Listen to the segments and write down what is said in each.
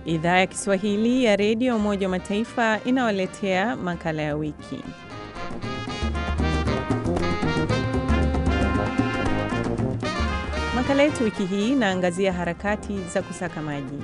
Idhaa ya Kiswahili ya redio Umoja wa Mataifa inawaletea makala ya wiki. Makala yetu wiki hii inaangazia harakati za kusaka maji.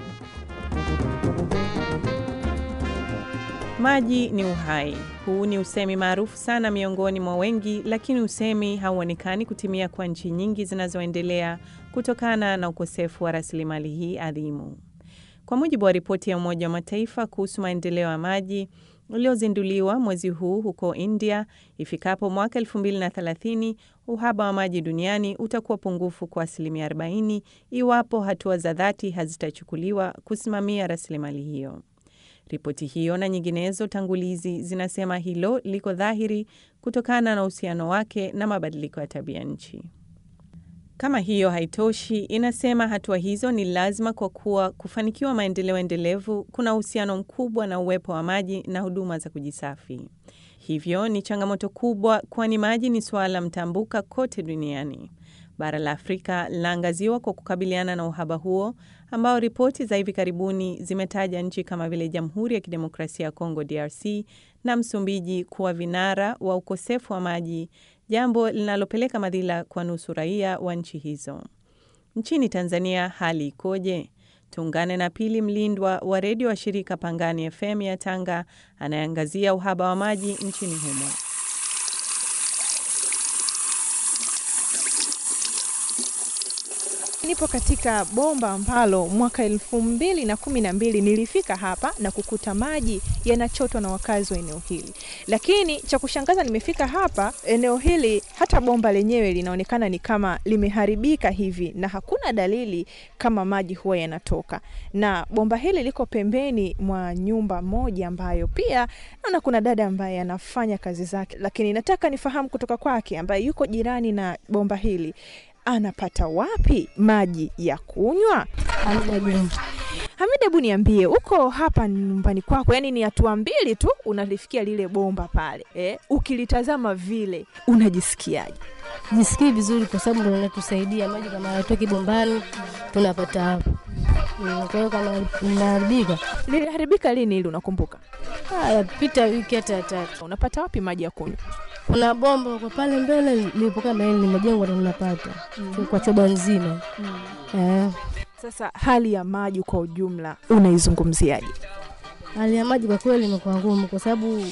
Maji ni uhai. Huu ni usemi maarufu sana miongoni mwa wengi, lakini usemi hauonekani kutimia kwa nchi nyingi zinazoendelea kutokana na ukosefu wa rasilimali hii adhimu. Kwa mujibu wa ripoti ya Umoja wa Mataifa kuhusu maendeleo ya maji uliozinduliwa mwezi huu huko India, ifikapo mwaka 2030 uhaba wa maji duniani utakuwa pungufu kwa asilimia 40 iwapo hatua za dhati hazitachukuliwa kusimamia rasilimali hiyo. Ripoti hiyo na nyinginezo tangulizi zinasema hilo liko dhahiri kutokana na uhusiano wake na mabadiliko ya tabia nchi. Kama hiyo haitoshi, inasema hatua hizo ni lazima kwa kuwa kufanikiwa maendeleo endelevu kuna uhusiano mkubwa na uwepo wa maji na huduma za kujisafi. Hivyo ni changamoto kubwa, kwani maji ni suala mtambuka kote duniani. Bara la Afrika linaangaziwa kwa kukabiliana na uhaba huo ambao ripoti za hivi karibuni zimetaja nchi kama vile Jamhuri ya Kidemokrasia ya Kongo DRC na Msumbiji kuwa vinara wa ukosefu wa maji, jambo linalopeleka madhila kwa nusu raia wa nchi hizo. Nchini Tanzania hali ikoje? Tuungane na Pili Mlindwa wa redio wa shirika Pangani FM ya Tanga anayeangazia uhaba wa maji nchini humo. Nipo katika bomba ambalo mwaka elfu mbili na kumi na mbili nilifika hapa na kukuta maji yanachotwa na wakazi wa eneo hili, lakini cha kushangaza, nimefika hapa eneo hili, hata bomba lenyewe linaonekana ni kama limeharibika hivi, na hakuna dalili kama maji huwa yanatoka, na bomba hili liko pembeni mwa nyumba moja ambayo pia naona kuna dada ambaye anafanya kazi zake, lakini nataka nifahamu kutoka kwake ambaye yuko jirani na bomba hili anapata wapi maji ya kunywa? Hamida, hebu niambie, uko hapa nyumbani kwako, yani ni hatua mbili tu unalifikia lile bomba pale eh? Ukilitazama vile unajisikiaje? Jisikii vizuri kwa sababu ndo natusaidia maji, kama hayatoki bombani tunapata hapa. Kwa hiyo kama linaharibika, Liliharibika lini ili unakumbuka? haya pita wiki hata tatu. Unapata wapi maji ya kunywa? Kuna bomba kwa pale mbele lilipokaa mbele limejengwa ndo tunapata kwa choba nzima eh. Sasa hali ya maji kwa ujumla unaizungumziaje? Hali ya maji kwa kweli imekuwa ngumu, kwa sababu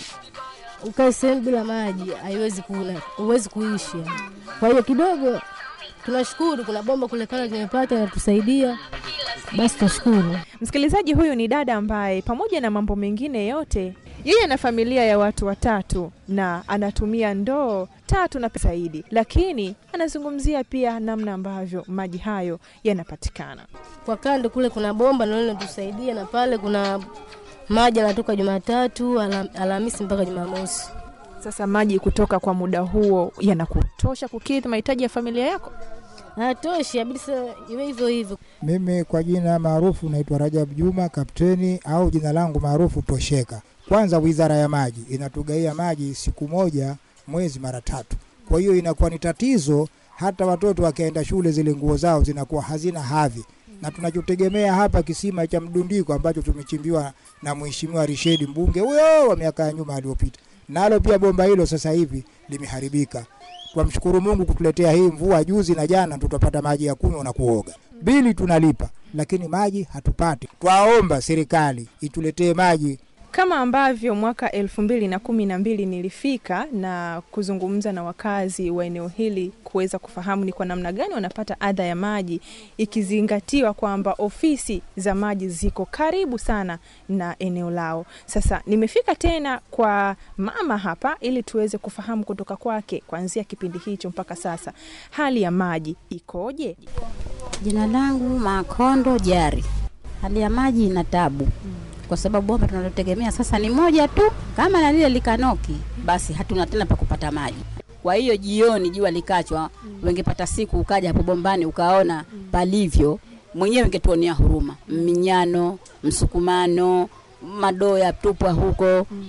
ukae sehemu bila maji haiwezi kuna huwezi kuishi. Kwa hiyo kidogo tunashukuru kuna bomba kule kale tumepata inatusaidia, basi tunashukuru. Msikilizaji, huyu ni dada ambaye pamoja na mambo mengine yote yeye ana familia ya watu watatu na anatumia ndoo tatu na zaidi, lakini anazungumzia pia namna ambavyo maji hayo yanapatikana. Kwa kando kule kuna bomba nalo linatusaidia, na pale kuna maji yanatoka Jumatatu, Ala- Alhamisi mpaka Jumamosi. Sasa maji kutoka kwa muda huo yanakutosha kukidhi mahitaji ya familia yako? Hatoshi, abidi sasa iwe hivyo hivyo. Mimi kwa jina maarufu naitwa Rajab Juma Kapteni, au jina langu maarufu Tosheka. Kwanza, wizara ya maji inatugaia maji siku moja mwezi mara tatu, kwa hiyo inakuwa ni tatizo. Hata watoto wakienda shule, zile nguo zao zinakuwa hazina hadhi, na tunachotegemea hapa kisima cha mdundiko ambacho tumechimbiwa na Mheshimiwa Rishedi, mbunge huyo wa miaka ya nyuma aliyopita, nalo pia bomba hilo sasa hivi limeharibika. Twamshukuru Mungu kutuletea hii mvua juzi na jana, tutapata maji ya kunywa na kuoga. Bili tunalipa, lakini maji hatupati. Twaomba serikali ituletee maji Kama ambavyo mwaka elfu mbili na kumi na mbili nilifika na kuzungumza na wakazi wa eneo hili kuweza kufahamu ni kwa namna gani wanapata adha ya maji, ikizingatiwa kwamba ofisi za maji ziko karibu sana na eneo lao. Sasa nimefika tena kwa mama hapa ili tuweze kufahamu kutoka kwake kuanzia kipindi hicho mpaka sasa hali ya maji ikoje. Jina langu Makondo Jari. Hali ya maji ina tabu kwa sababu bomba tunalotegemea sasa ni moja tu, kama na lile likanoki, basi hatuna tena pa kupata maji. Kwa hiyo jioni jua likachwa, wengepata siku ukaja hapo bombani ukaona palivyo, mwenyewe ungetuonea huruma. Minyano, msukumano, madoo ya tupwa huko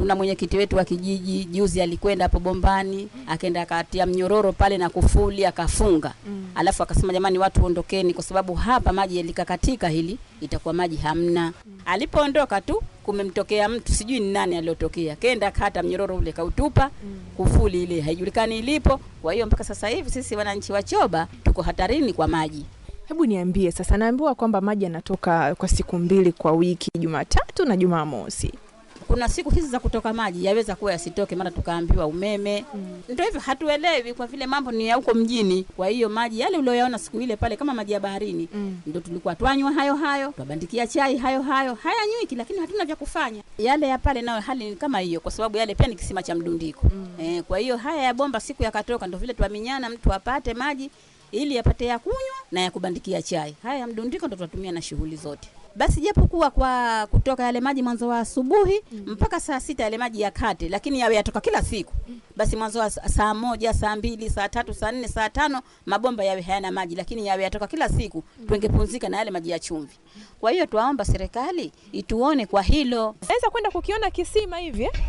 Tuna mwenyekiti wetu wa kijiji, juzi alikwenda hapo bombani, akaenda akatia mnyororo pale na kufuli akafunga. Alafu akasema jamani, watu ondokeni, kwa sababu hapa maji yalikakatika, hili itakuwa maji hamna. Alipoondoka tu kumemtokea mtu sijui ni nani aliyotokea, kenda kata mnyororo ule kautupa, kufuli ile haijulikani ilipo. Kwa hiyo mpaka sasa hivi sisi wananchi wa Choba tuko hatarini kwa maji. Hebu niambie sasa, naambiwa kwamba maji yanatoka kwa siku mbili kwa wiki, Jumatatu na Jumamosi. kuna siku hizi za kutoka maji yaweza kuwa yasitoke, mara tukaambiwa umeme. Ndio hivyo, hatuelewi kwa vile mambo ni ya huko mjini. Kwa hiyo maji yale ulioyaona siku ile pale kama maji ya baharini Mm. ndio tulikuwa twanywa hayo hayo, twabandikia chai hayo hayo, hayanywiki, lakini hatuna vya kufanya. Yale ya pale nayo hali ni kama hiyo, kwa sababu yale pia ni kisima cha mdundiko eh. Kwa hiyo haya ya bomba siku yakatoka, ndio vile twaminyana, mtu apate maji ili apate ya kunywa na ya kubandikia chai. Haya ya mdundiko ndo tunatumia na shughuli zote. Basi japokuwa kwa kutoka yale maji mwanzo wa asubuhi mpaka saa sita yale maji yakate, lakini yawe yatoka kila siku. Basi mwanzo wa sa- saa moja, saa mbili, saa tatu, saa nne, saa tano mabomba yawe hayana maji, lakini yawe yatoka kila siku, tungepumzika na yale maji ya chumvi. Kwa hiyo twaomba serikali ituone kwa hilo. Naweza kwenda kukiona kisima hivi eh?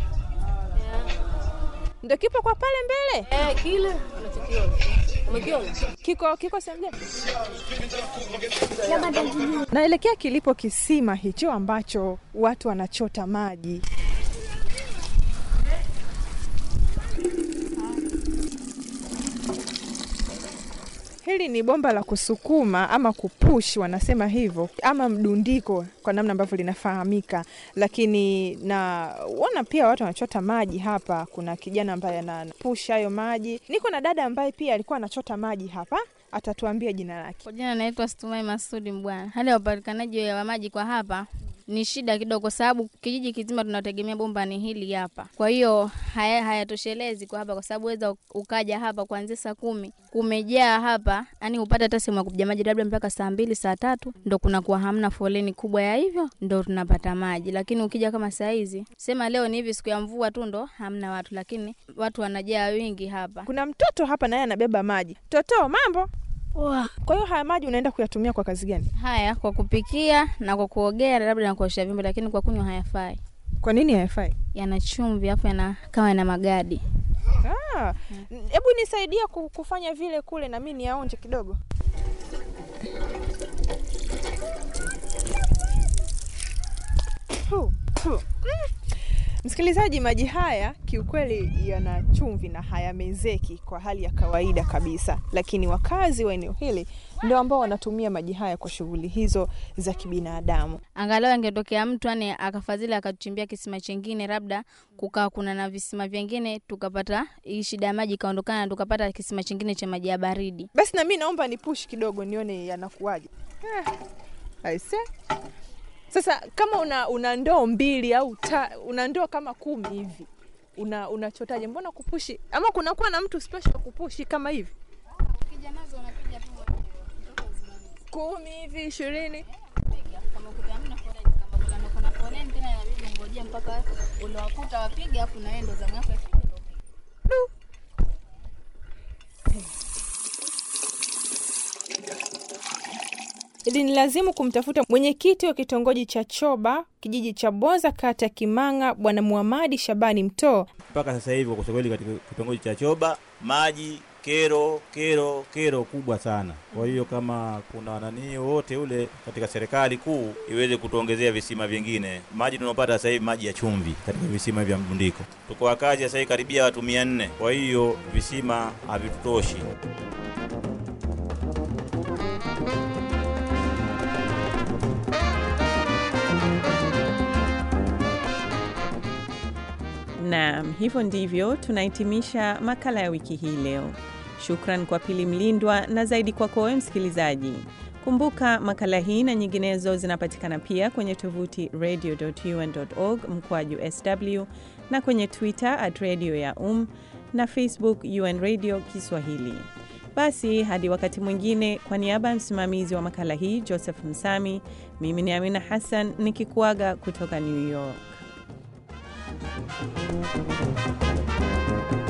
Ndio kipo kwa pale mbele, Eh, kile unachokiona. Umekiona? kiko kiko sehemu gani? Naelekea kilipo kisima hicho ambacho watu wanachota maji. Hili ni bomba la kusukuma ama kupush, wanasema hivyo, ama mdundiko kwa namna ambavyo linafahamika. Lakini naona pia watu wanachota maji hapa. Kuna kijana ambaye anapush hayo maji. Niko na dada ambaye pia alikuwa anachota maji hapa, atatuambia jina lake. Kwa jina naitwa Stumai Masudi Mbwana. Hali ya upatikanaji wa maji kwa hapa ni shida kidogo, kwa sababu kijiji kizima tunategemea bomba ni hili hapa. Kwa hiyo haya hayatoshelezi kwa hapa, kwa sababu weza ukaja hapa kuanzia saa kumi kumejaa hapa, yani upata hata sehemu ya kupiga maji labda mpaka saa mbili saa tatu ndo kunakuwa hamna foleni kubwa ya hivyo, ndo tunapata maji. Lakini ukija kama saa hizi, sema leo ni hivi siku ya mvua tu ndo hamna watu, lakini watu wanajaa wingi hapa. Kuna mtoto hapa naye anabeba maji. Toto, mambo? Poa. Kwa hiyo haya maji unaenda kuyatumia kwa kazi gani? Haya kwa kupikia na kwa kuogea labda na kuosha vyombo, lakini kwa kunywa hayafai. Kwa nini hayafai? Yana chumvi afu yana kama yana magadi. Ah, hebu nisaidia ku- kufanya vile kule na mimi niaonje kidogo. Hu, hu. Mm. Msikilizaji, maji haya kiukweli yana chumvi na hayamezeki kwa hali ya kawaida kabisa, lakini wakazi wa eneo hili ndio ambao wanatumia maji haya kwa shughuli hizo za kibinadamu. Angalau angetokea mtu yani akafadhili akatuchimbia kisima chengine, labda kukaa kuna na visima vyengine, tukapata hii shida ya maji ikaondokana, tukapata kisima chengine cha maji ya baridi. Basi na mimi naomba ni push kidogo nione yanakuwaje. Eh, aise. Sasa kama una, una ndoo mbili au ta, una ndoo kama kumi hivi una unachotaje? Mbona kupushi ama kunakuwa na mtu special kupushi kama hivi kumi hivi ishirini? Ilinilazimu kumtafuta mwenyekiti wa kitongoji cha Choba, kijiji cha Boza, kata ya Kimanga, Bwana Muhamadi Shabani Mtoo. mpaka sasa hivi kwa kusema kweli katika kitongoji cha Choba maji kero kero kero kubwa sana. Kwa hiyo kama kuna nani wote ule katika serikali kuu iweze kutuongezea visima vingine. Maji tunaopata sasa hivi maji ya chumvi katika visima vya mdundiko, tuko wakazi sasa hivi karibia watu mia nne. Kwa hiyo visima havitutoshi. Naam, hivyo ndivyo tunahitimisha makala ya wiki hii leo. Shukran kwa Pili Mlindwa na zaidi kwako wewe msikilizaji. Kumbuka makala hii na nyinginezo zinapatikana pia kwenye tovuti radio.un.org mkwaju sw na kwenye Twitter at radio ya um na Facebook UN Radio Kiswahili. Basi hadi wakati mwingine, kwa niaba ya msimamizi wa makala hii Joseph Msami, mimi ni Amina Hassan nikikuaga kutoka New York.